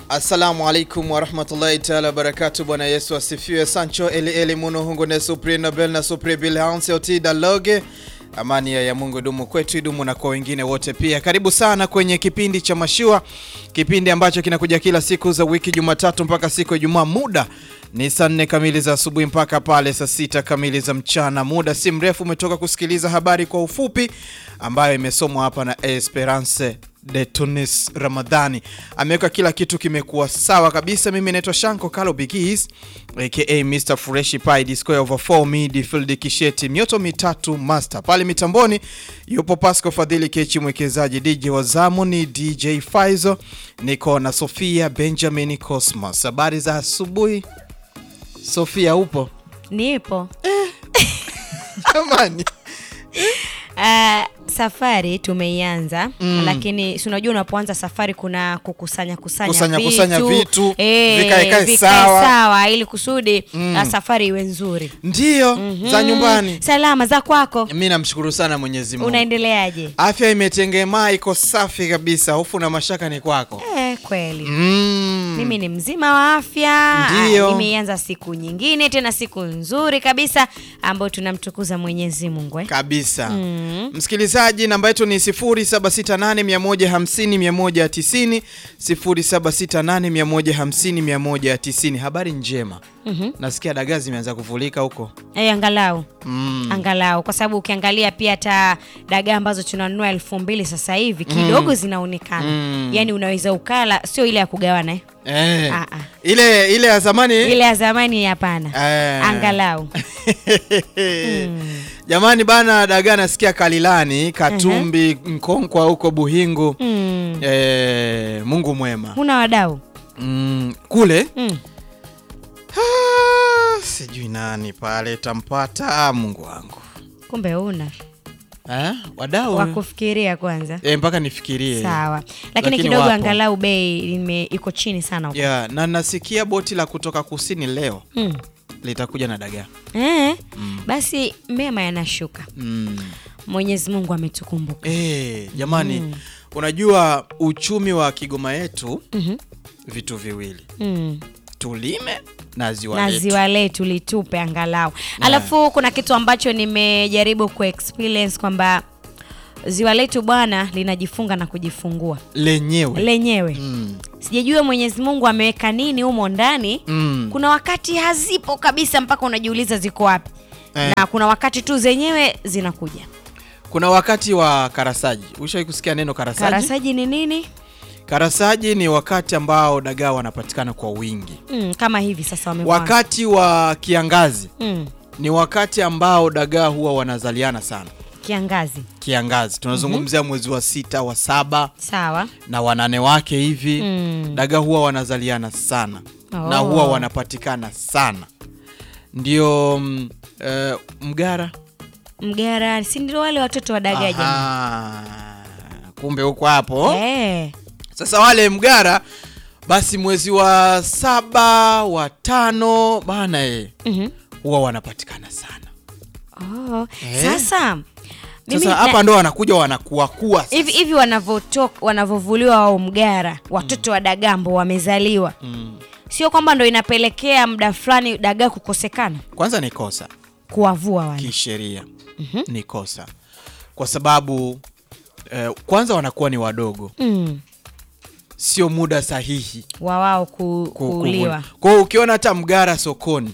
Assalamu alaikum warahmatullahi taala wabarakatu. Bwana Yesu asifiwe. Sancho eli eli muno hungu ne supri nobel na supri bilhansi otida loge. Amani ya Mungu idumu kwetu, idumu na kwa wengine wote pia. Karibu sana kwenye kipindi cha Mashua, kipindi ambacho kinakuja kila siku za wiki, Jumatatu mpaka siku ya Ijumaa. Muda ni saa nne kamili za asubuhi mpaka pale saa sita kamili za mchana. Muda si mrefu umetoka kusikiliza habari kwa ufupi ambayo imesomwa hapa na Esperance de Tunis Ramadhani ameweka kila kitu kimekuwa sawa kabisa. Mimi naitwa Shanko Kalo Bigis aka Mr Fresh Pie Disco over 4 midfield kisheti mioto mitatu master pale mitamboni yupo Pasco Fadhili Kechi mwekezaji DJ wa zamu ni DJ Faizo niko na Sofia Benjamin Cosmos. Habari za asubuhi Sofia, upo Nipo. jamani? Uh, safari tumeianza lakini si unajua unapoanza safari kuna kukusanya kusanya Kusanya- vitu, kusanya vitu, eh, vikae kae vikae sawa. sawa ili kusudi uh, safari iwe nzuri Ndiyo za nyumbani. salama za kwako Mi namshukuru sana Mwenyezi Mungu. unaendeleaje Afya imetengemaa, iko safi kabisa. Hofu na mashaka ni kwako. eh, kweli Mm. mimi ni mzima wa afya Ndiyo. Ah, nimeianza siku nyingine tena siku nzuri kabisa ambayo tunamtukuza mwenyezi mungu eh? kabisa msikilizaji, namba yetu ni 0768150190 0768150190. Habari njema, nasikia dagaa zimeanza kuvulika huko. Eh, angalau Mm. angalau kwa sababu ukiangalia pia hata dagaa ambazo tunanunua elfu mbili sasa hivi kidogo zinaonekana Mm. yaani unaweza ukala sio ile ya kugawana eh? Eh, Ah, ah. ile ile ya zamani ile ya zamani hapana Eh. angalau Jamani bana, dagaa nasikia Kalilani, Katumbi, Mkonkwa huko Buhingu. mm. Eh, Mungu mwema. huna wadau Mm, kule mm. Ah, sijui nani pale tampata Mungu wangu kumbe huna eh, wadau wakufikiria kwanza eh, mpaka nifikirie sawa lakini, Lakini kidogo wapo. angalau bei ime- iko chini sana huko. yeah, na nasikia boti la kutoka kusini leo mm. litakuja na dagaa eh, basi mema yanashuka mm. mwenyezi mungu ametukumbuka eh, jamani unajua uchumi wa Kigoma yetu Mhm. vitu viwili mm. tulime na ziwa na letu ziwa letu litupe angalau alafu kuna kitu ambacho nimejaribu kuexperience kwamba ziwa letu bwana linajifunga na kujifungua lenyewe lenyewe mm. sijajua mwenyezi mungu ameweka nini humo ndani Mm. kuna wakati hazipo kabisa mpaka unajiuliza ziko wapi Eh. na kuna wakati tu zenyewe zinakuja kuna wakati wa karasaji ushawahi kusikia neno karasaji karasaji ni nini Karasaji ni wakati ambao dagaa wanapatikana kwa wingi. mm, kama hivi sasa wamevaa Wakati wa kiangazi mm, ni wakati ambao dagaa huwa wanazaliana sana. kiangazi Kiangazi tunazungumzia mwezi wa sita, wa saba sawa na wanane wake hivi mm. dagaa huwa wanazaliana sana na Oh. huwa wanapatikana sana. Ndio mm, eh, mgara mgara si ndio wale watoto wa dagaa jamani Aha. Kumbe huko hapo Eh. Sasa wale mgara basi mwezi wa saba wa tano bana e, Mhm. huwa wanapatikana sana. Oh. Eh. Sasa mimi Sasa na- hapa ndo wanakuja wanakuakua sasa. hivi hivi wanavotoka wanavovuliwa wao mgara watoto wa dagambo wamezaliwa Mm. sio kwamba ndo inapelekea muda fulani dagaa kukosekana Kwanza ni kosa kuwavua wale kisheria, ni kosa kwa sababu eh, kwanza wanakuwa ni wadogo, mm. sio muda sahihi wa wao ku, ku- kuuliwa kuvuna. Kwa hiyo ukiona hata mgara sokoni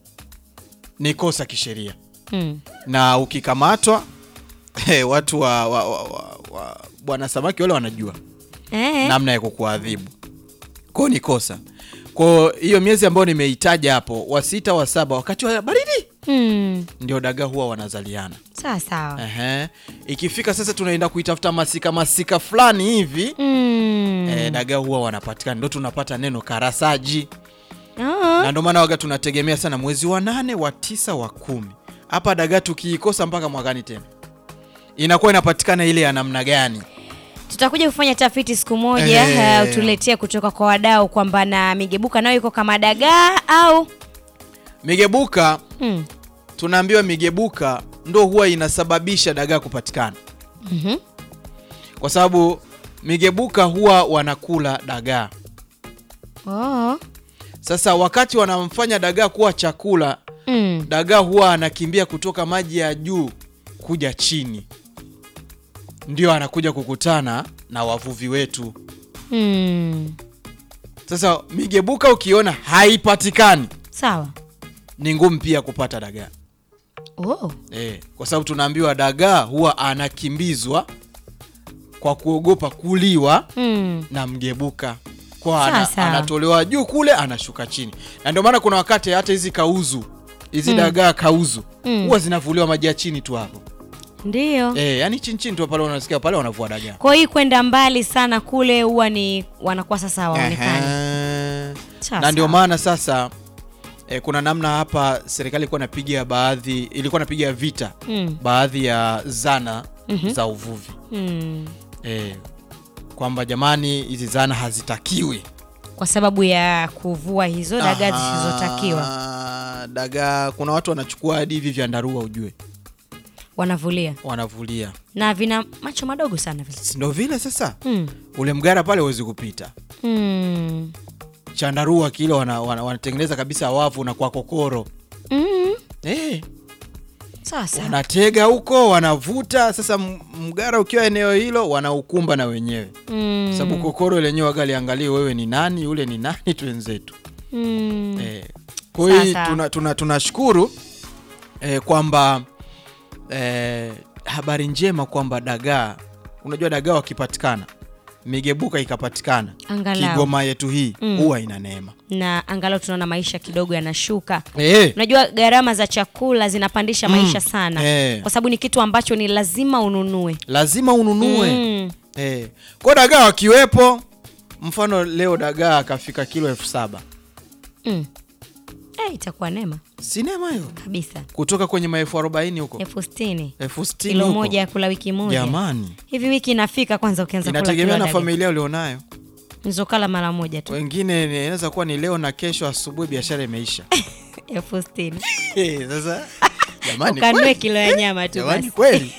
ni kosa kisheria. mm. na ukikamatwa eh, watu wa, wa, wa, wa, wa bwana samaki wale wanajua eh. namna ya kukuadhibu kwao ni kosa kwao hiyo miezi ambayo nimeitaja hapo wa sita wa saba wakati wa baridi mm. ndio dagaa huwa wanazaliana sawa sawa Ehe. ikifika sasa tunaenda kuitafuta masika masika fulani hivi mm. eh, dagaa huwa wanapatikana ndo tunapata neno karasaji oh. na ndio maana waga tunategemea sana mwezi wa nane wa tisa wa kumi hapa dagaa tukiikosa mpaka mwakani tena inakuwa inapatikana ile ya namna gani tutakuja kufanya tafiti siku moja Eh. uh, utuletee kutoka kwa wadau kwamba na migebuka nayo iko kama dagaa au migebuka mm. tunaambiwa migebuka ndo huwa inasababisha dagaa kupatikana Mhm. kwa sababu migebuka huwa wanakula dagaa Oh. Sasa wakati wanamfanya dagaa kuwa chakula, Mm. dagaa huwa anakimbia kutoka maji ya juu kuja chini, ndio anakuja kukutana na wavuvi wetu. Mm. Sasa migebuka ukiona haipatikani, Sawa. ni ngumu pia kupata dagaa Oh. e, kwa sababu tunaambiwa dagaa huwa anakimbizwa kwa kuogopa kuliwa Mm. na mgebuka kwa ana, Sasa. anatolewa juu kule anashuka chini, na ndio maana kuna wakati hata hizi kauzu hizi dagaa kauzu Mm. huwa zinavuliwa maji ya chini tu hapo Ndio. e, yani chini chini tu pale unasikia pale wanavua dagaa Kwa hiyo kwenda mbali sana kule huwa ni wanakuwa sasa hawaonekani. Ehe. Sawa, na ndio sawa. maana sasa e, kuna namna hapa serikali ilikuwa inapiga baadhi ilikuwa inapiga vita Mm. baadhi ya zana za uvuvi Mm. e, kwamba jamani hizi zana hazitakiwi Kwa sababu ya kuvua hizo dagaa Aha, zisizotakiwa dagaa kuna watu wanachukua hadi hivi vyandarua ujue wanavulia wanavulia na vina macho madogo sana vile. Si ndo vile sasa Mm. ule mgara pale huwezi kupita Mm. chandarua kile wanatengeneza wana, wanatengeneza kabisa wavu na kwa kokoro Mm. eh, Sasa wanatega huko wanavuta sasa m- mgara ukiwa eneo hilo wanaukumba na wenyewe mm. sababu kokoro lenyewe wagaliangalie wewe ni nani yule ni nani twenzetu mm. eh, kwa hiyo Sasa. tuna, tuna, tunashukuru eh, kwamba eh, habari njema kwamba dagaa unajua dagaa wakipatikana migebuka ikapatikana Angalau. kigoma yetu hii Mm. huwa ina neema na angalau tunaona maisha kidogo yanashuka eh, unajua gharama za chakula zinapandisha Mm. maisha sana Eh. kwa sababu ni kitu ambacho ni lazima ununue lazima ununue Mm. eh. kwa dagaa wakiwepo mfano leo dagaa akafika kilo elfu saba Mm. Eh, itakuwa neema sinema hiyo kabisa kutoka kwenye maelfu arobaini huko elfu sitini elfu sitini kilo huko. moja ya kula wiki moja jamani hivi wiki inafika kwanza ukianza kula inategemea kilo na dagaa. familia ulionayo nizokala mara moja tu wengine inaweza kuwa ni leo na kesho asubuhi biashara imeisha elfu sitini Eh, sasa jamani ukanue kweli? kilo ya nyama tu jamani basi kweli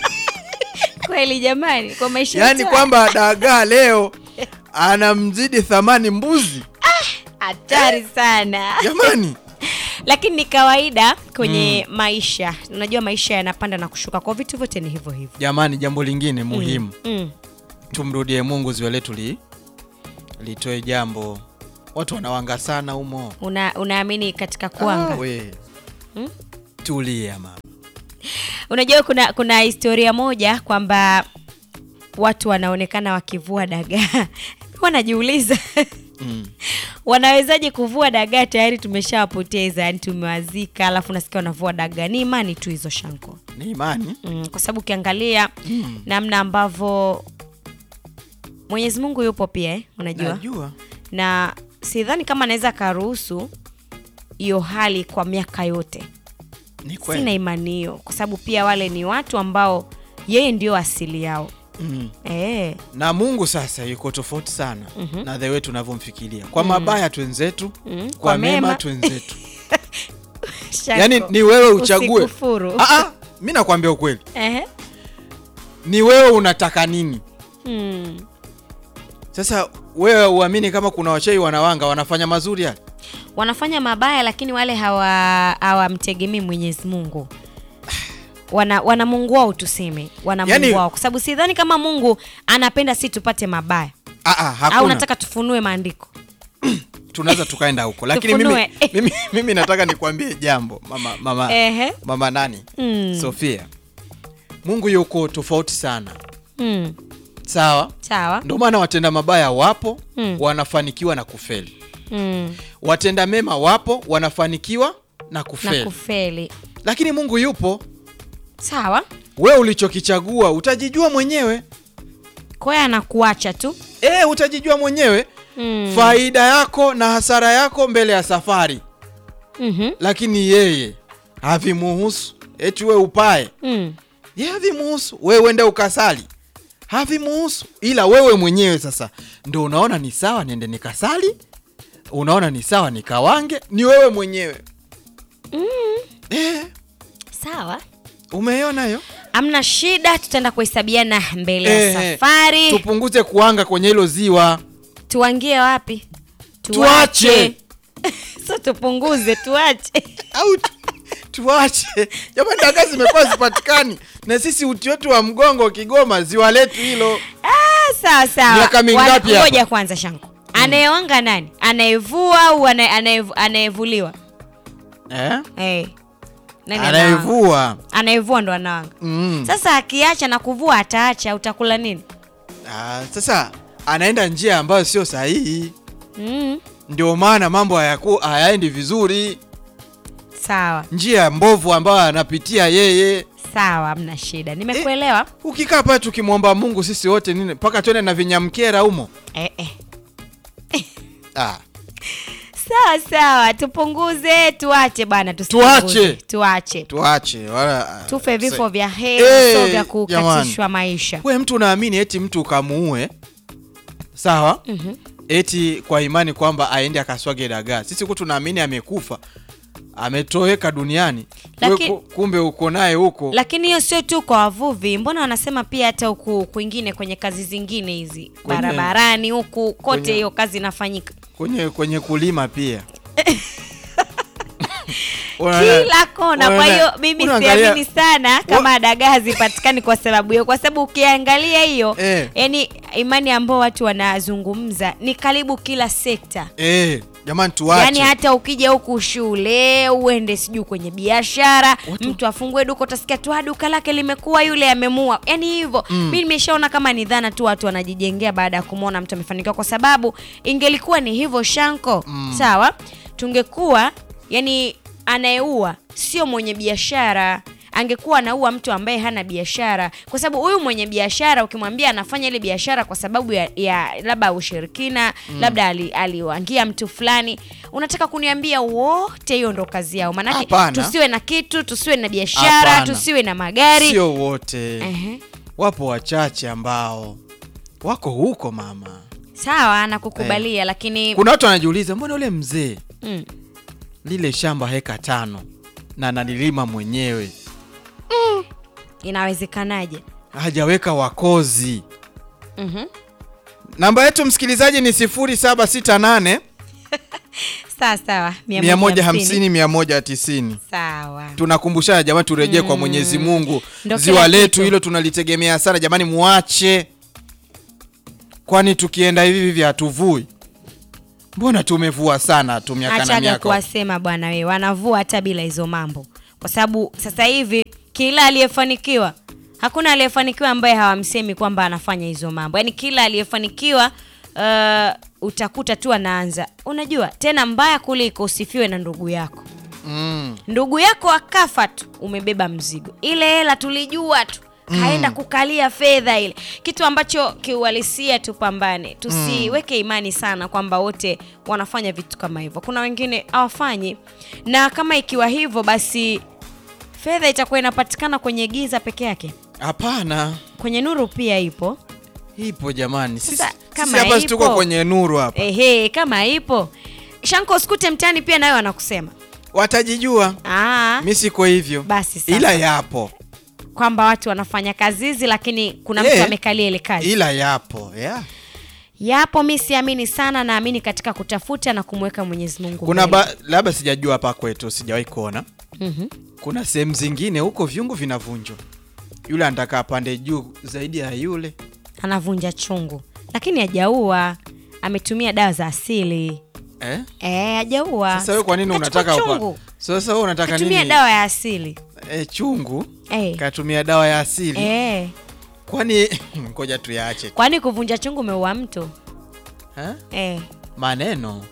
kweli jamani kwa maisha yaani yetu kwamba dagaa leo anamzidi thamani mbuzi hatari sana jamani lakini ni kawaida kwenye maisha unajua maisha yanapanda na kushuka kwa vitu vyote ni hivyo hivyo jamani jambo lingine muhimu mm. tumrudie mungu ziwa letu li litoe jambo watu wanawanga sana humo Una, unaamini katika kuanga Ah, we. Hmm? tulia mama unajua kuna kuna historia moja kwamba watu wanaonekana wakivua dagaa wanajiuliza mm. wanawezaje kuvua dagaa tayari tumeshawapoteza yani tumewazika alafu nasikia wanavua dagaa ni imani tu hizo shanko ni imani mm, kwa sababu ukiangalia Mm. namna ambavyo mwenyezi mungu yupo pia eh, unajua najua na sidhani kama anaweza akaruhusu hiyo hali kwa miaka yote ni sina kweli imani hiyo kwa sababu pia wale ni watu ambao yeye ndio asili yao mm. e, na mungu sasa yuko tofauti sana na the way tunavyomfikiria kwa mabaya twenzetu Mhm. kwa, Kwa mema, mema. twenzetu yaani ni wewe uchague Usikufuru. Ah, ah, mi nakwambia ukweli Ehe. ni wewe unataka nini Mm. sasa wewe uamini kama kuna wachei wanawanga wanafanya mazuri yale wanafanya mabaya lakini wale hawa hawamtegemei mwenyezi mungu wana, wana mungu wao tuseme wana Yaani- mungu wao kwa sababu sidhani kama mungu anapenda si tupate mabaya Ah, ah, au hakuna nataka tufunue maandiko tunaweza tukaenda huko lakini mimi, Tufunue. mimi, mimi nataka nikwambie jambo mama, mama, Ehe. mama nani Mm. sofia mungu yuko tofauti sana Mm. sawa sawa ndio maana watenda mabaya wapo Mm. wanafanikiwa na kufeli mm. watenda mema wapo wanafanikiwa na na kufeli kufeli lakini mungu yupo sawa we ulichokichagua utajijua mwenyewe kwa hiyo anakuacha tu e, utajijua mwenyewe mm. faida yako na hasara yako mbele ya safari mm-hmm. lakini yeye havimuhusu eti we upae mm. ye havimuhusu we uende ukasali havimuhusu ila wewe mwenyewe sasa ndo unaona ni sawa niende nikasali unaona ni sawa nikawange ni wewe mwenyewe Mm. eh, sawa umeiona hiyo amna shida tutaenda kuhesabiana mbele ya Eh, safari tupunguze kuanga kwenye hilo ziwa tuangie wapi Tuache. so tupunguze tuache au tu- tuache jamani dagaa zimekuwa zipatikani na sisi uti wetu wa mgongo kigoma ziwa letu hilo Ah, sawa sawa Miaka mingapi Wana- hapa? ngoja kwanza shangu anayeonga nani anayevua au anaye- anayevu- anayevuliwa eh? hey. nani anawanga? anayevua anayevua ndo anawanga mm. sasa akiacha na kuvua ataacha utakula nini ah, sasa anaenda njia ambayo sio sahihi mm. ndio maana mambo hayaku- hayaendi vizuri sawa njia mbovu ambayo anapitia yeye sawa hamna shida nimekuelewa ukikaa pale tukimwomba mungu sisi wote nini mpaka tuende na vinyamkera humo eh, eh. ah. sawa sawa tupunguze tuache bwana Tuache. tuache tuache wala tufe vifo vya Eh, heri so vya jamani. kukatishwa maisha we mtu unaamini eti mtu ukamuue sawa Mhm. eti kwa imani kwamba aende akaswage dagaa sisi huku tunaamini amekufa ametoweka duniani Laki- we, ku- kumbe uko naye huko lakini hiyo sio tu kwa wavuvi mbona wanasema pia hata huku kwingine kwenye kazi zingine hizi Kwenye- barabarani huku kote kwenye- hiyo kazi inafanyika kwenye kwenye kulima pia Unaona- kila kona kwa unaona- hiyo mimi unaangalia- siamini sana kama dagaa hazipatikani kwa sababu hiyo kwa sababu ukiangalia hiyo Eh. yani imani ambao watu wanazungumza ni karibu kila sekta Eh, jamani tuache yaani hata ukija huku shule uende sijui kwenye biashara Watu- mtu afungue duka utasikia tu "Ah, duka lake limekuwa yule amemua yaani hivyo Mm. mi nimeshaona kama ni dhana tu watu wanajijengea baada ya kumwona mtu amefanikiwa kwa sababu ingelikuwa ni hivyo shanko Mm. sawa tungekuwa yani anayeua sio mwenye biashara angekuwa anaua mtu ambaye hana biashara kwa sababu huyu mwenye biashara ukimwambia anafanya ile biashara kwa sababu ya, ya labda ushirikina mm. labda ali- aliwangia mtu fulani unataka kuniambia wote hiyo ndo kazi yao maanake Hapana. tusiwe na kitu tusiwe na biashara Hapana. tusiwe na magari sio wote Ehe. wapo wachache ambao wako huko mama sawa nakukubalia lakini kuna watu wanajiuliza mbona ule mzee mm, lile shamba heka tano na nalilima mwenyewe inawezekanaje hajaweka wakozi Mhm. namba yetu msikilizaji ni 0768 sawa sawa 150 190 sawa tunakumbushana jamani turejee kwa mwenyezi mungu Ndo ziwa kila letu kitu. hilo tunalitegemea sana jamani muache kwani tukienda hivi hivi hatuvui mbona tumevua sana tu miaka na achaga miaka kuwasema bwana we wanavua hata bila hizo mambo kwa sababu sasa hivi kila aliyefanikiwa hakuna aliyefanikiwa ambaye hawamsemi kwamba anafanya hizo mambo yaani kila aliyefanikiwa uh, utakuta tu anaanza unajua tena mbaya kuliko usifiwe na ndugu yako mm. ndugu yako akafa tu umebeba mzigo ile hela tulijua tu kaenda kukalia fedha ile kitu ambacho kiuhalisia tupambane tusiweke imani sana kwamba wote wanafanya vitu kama hivyo kuna wengine hawafanyi na kama ikiwa hivyo basi fedha itakuwa inapatikana kwenye giza peke yake hapana kwenye nuru pia ipo ipo jamani sisi Sasa, sisi kama hapa si tuko ipo- kwenye nuru hapa ehe kama ipo shanko usikute mtani pia nayo wanakusema watajijua Aa, mi siko hivyo Basi sasa. ila yapo kwamba watu wanafanya kazi hizi lakini kuna Eh, mtu amekalia ile kazi ila yapo yeah. yapo mi siamini sana naamini katika kutafuta na kumweka mwenyezi mungu kuna mbele. ba, labda sijajua hapa kwetu sijawahi kuona Mhm. kuna sehemu zingine huko viungu vinavunjwa yule anataka apande juu zaidi ya yule anavunja chungu lakini hajaua ametumia dawa za asili eh? Eh, hajaua sasa wewe kwa nini Kachukua unataka chungu upa... sasa wewe unataka katumia nini dawa ya asili eh, chungu Eh. katumia dawa ya asili Eh, kwani ngoja tuyaache tu. kwani kuvunja chungu umeua mtu Eh? eh. maneno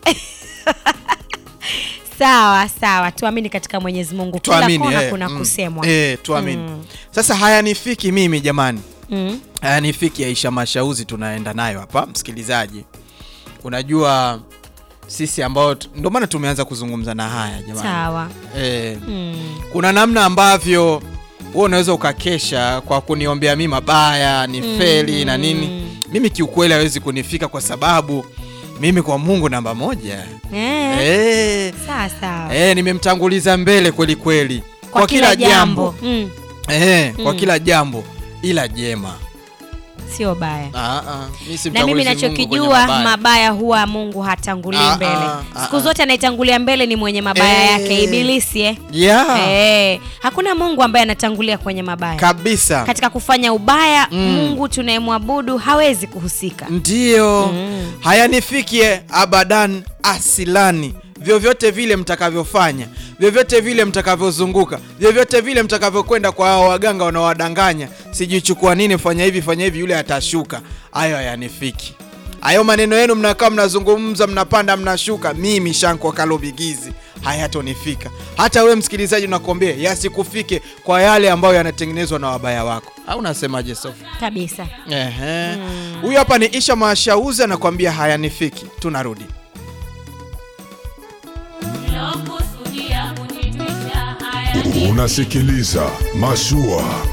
sawa sawa tuamini katika mwenyezi mungu kila tuamini kona eh, kuna mm, kusemwa eh, tuamini Mm. sasa hayanifiki mimi jamani mm. hayanifiki aisha mashauzi tunaenda nayo hapa msikilizaji unajua sisi ambao tu- ndio maana tumeanza kuzungumza na haya jamani sawa eh, mm. kuna namna ambavyo wewe unaweza ukakesha kwa kuniombea mi mabaya ni feli na nini mimi kiukweli hawezi kunifika kwa sababu mimi kwa mungu namba moja eh. eh, sawa sawa eh, nimemtanguliza mbele kweli kweli kwa, kila jambo, Mm. Eh, kwa kila jambo ila jema sio baya Ah, ah, mi si na mimi mtangulizi Mungu kwenye nachokijua mabaya. mabaya huwa mungu hatangulii Ah, mbele ah, ah, siku ah. zote anayetangulia mbele ni mwenye mabaya Eh. yake ibilisi eh? yeah. Eh, hakuna mungu ambaye anatangulia kwenye mabaya kabisa katika kufanya ubaya mungu tunayemwabudu hawezi kuhusika ndiyo hayanifikie abadan asilani vyovyote vile mtakavyofanya vyovyote vile mtakavyozunguka vyovyote vile mtakavyokwenda kwa hao waganga wanaowadanganya sijui chukua nini fanya hivi fanya hivi yule atashuka hayo hayanifiki hayo maneno yenu mnakaa mnazungumza mnapanda mnashuka mimi shanko kalobigizi hayatonifika hata we msikilizaji unakuambia yasikufike kwa yale ambayo yanatengenezwa na wabaya wako au unasemaje sofi kabisa Ehe. Huyu hapa ni Isha Mashauzi anakuambia hayanifiki. Tunarudi. Unasikiliza Mashua